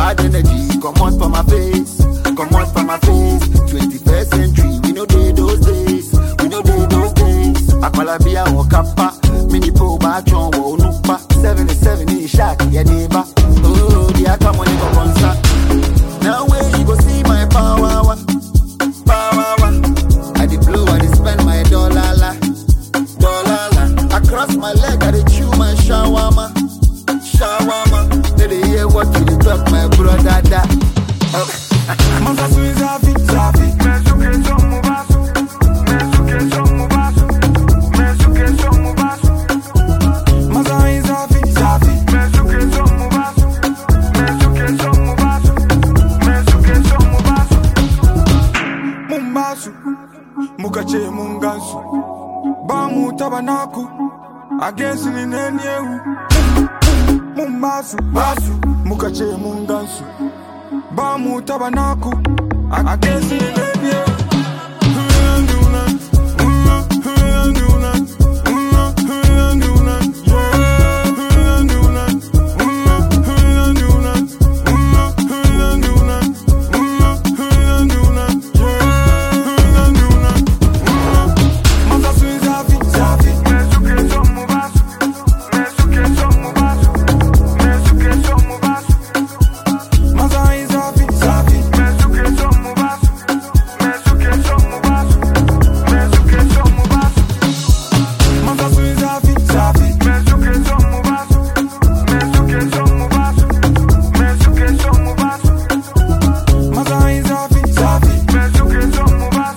Bad energy, come out for my face, come out for my face. 21st century, we know day those days, we know day those days. Akwalabia or kappa, mini po bachon wo nupa. 77 in shack, ya neighbor. Oh, the akamoni go concert. Now where you go see my power, wa, power. wa. I dey blow, I dey spend my dollar la, dollar la. Across my leg, I dey chew my shawarma, shawarma. They dey hear what you dey talk, my brother. Da. Oh. Manda sui zafi, zafi. Manda ai zafi, zafi. Mun basu, muka ce mun gansu. Ba mu taba naku, a gesu ni ne yehu. Mun basu, basu, muka ce mun gansu. Ba mu taba naku, a gesu ni ne yehu. Manda sui zafi, zafi. Manda ai zafi, zafi. Manda sui zafi, zafi. Manda ai zafi, zafi.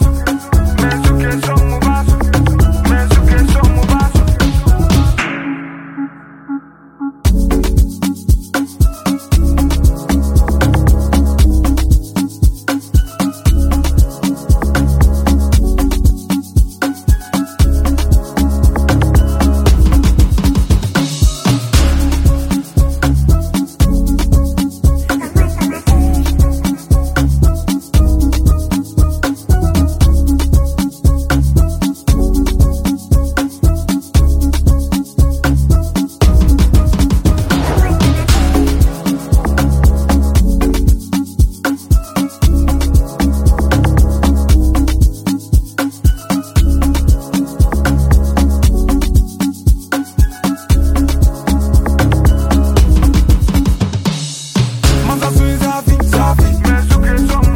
Manda sui zafi, zafi.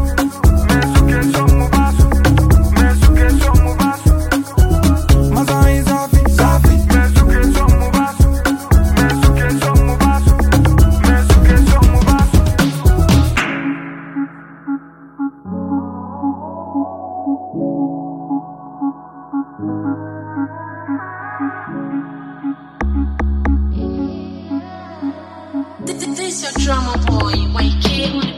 Manda ai zafi, zafi. This is your drama boy, YK on the